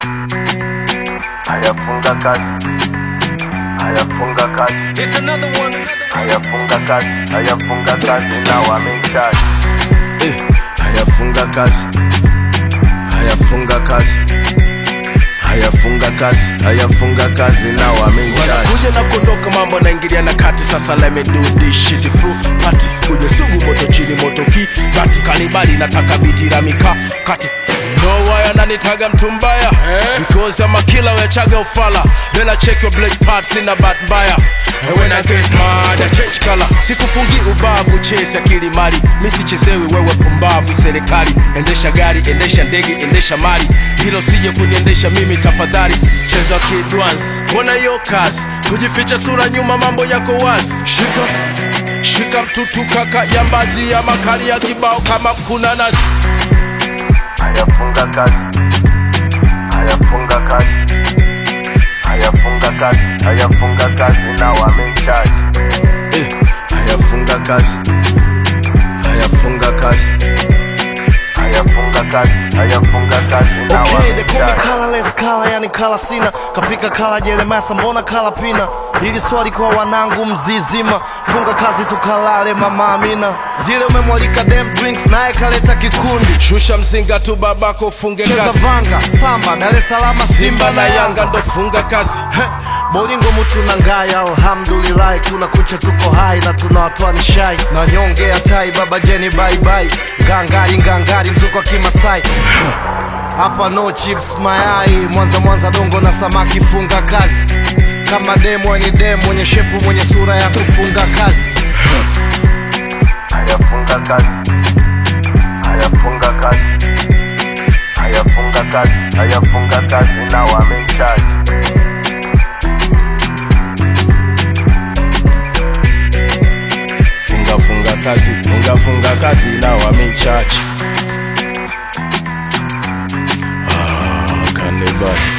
haya funga kazi, haya funga kazi, Here's another one. haya funga kazi, haya funga kazi, now I'm in charge. Eh, haya funga kazi, haya funga kazi, haya funga kazi, haya funga kazi, now I'm in charge. kuja na kuondoka mambo naingilia na kati sasa let me do this shit pro party kuja sugu moto chini moto ki bati kanibali nataka biti la mika kati no why ananitaga mtu mbaya because I'm a killer wechaga ufala then I check your black parts in a bad mbaya And when I get mad I change color sikufungi ubavu chase akili mali mi sichezewi wewe pumbavu serikali endesha gari endesha ndege endesha mali hilo sije kuniendesha mimi tafadhali cheza kid once mbona hiyo kazi kujificha sura nyuma mambo yako wazi shika shika mtutu kaka jambazi ya makali ya kibao kama kuna nazi haya funga kazi, haya funga kazi, haya funga kazi, haya funga kazi, now I'm in charge. Eh, haya funga kazi, haya funga kazi, haya funga kazi, haya funga kazi, now Okay, I'm they in call me charge. colorless kala, yani kala sina kapika kala jelemasa, mbona kala pina? Hili swali kwa wanangu mzizima, funga kazi tukalale, mama Amina. Zile umemwalika dem drinks, naye kaleta kikundi, shusha mzinga tu babako ufunge cheza kazi vanga, samba, Dar es Salaam, simba na yanga ndo funga kazi He, bolingo mutu na ngaya, alhamdulillah, kuna kucha tuko hai na tunawatoa ni shai na nyonge ya tai, baba jeni bye bye, ngangari ngangari, mzuko wa Kimasai hapa no chips mayai, Mwanza Mwanza dongo na samaki, funga kazi kama demo ni demo, mwenye shepu mwenye sura ya kufunga kazi. haya funga kazi, haya funga kazi, haya funga kazi, haya funga kazi, now I'm in charge. funga funga kazi funga funga kazi now I'm in charge ah, kanibali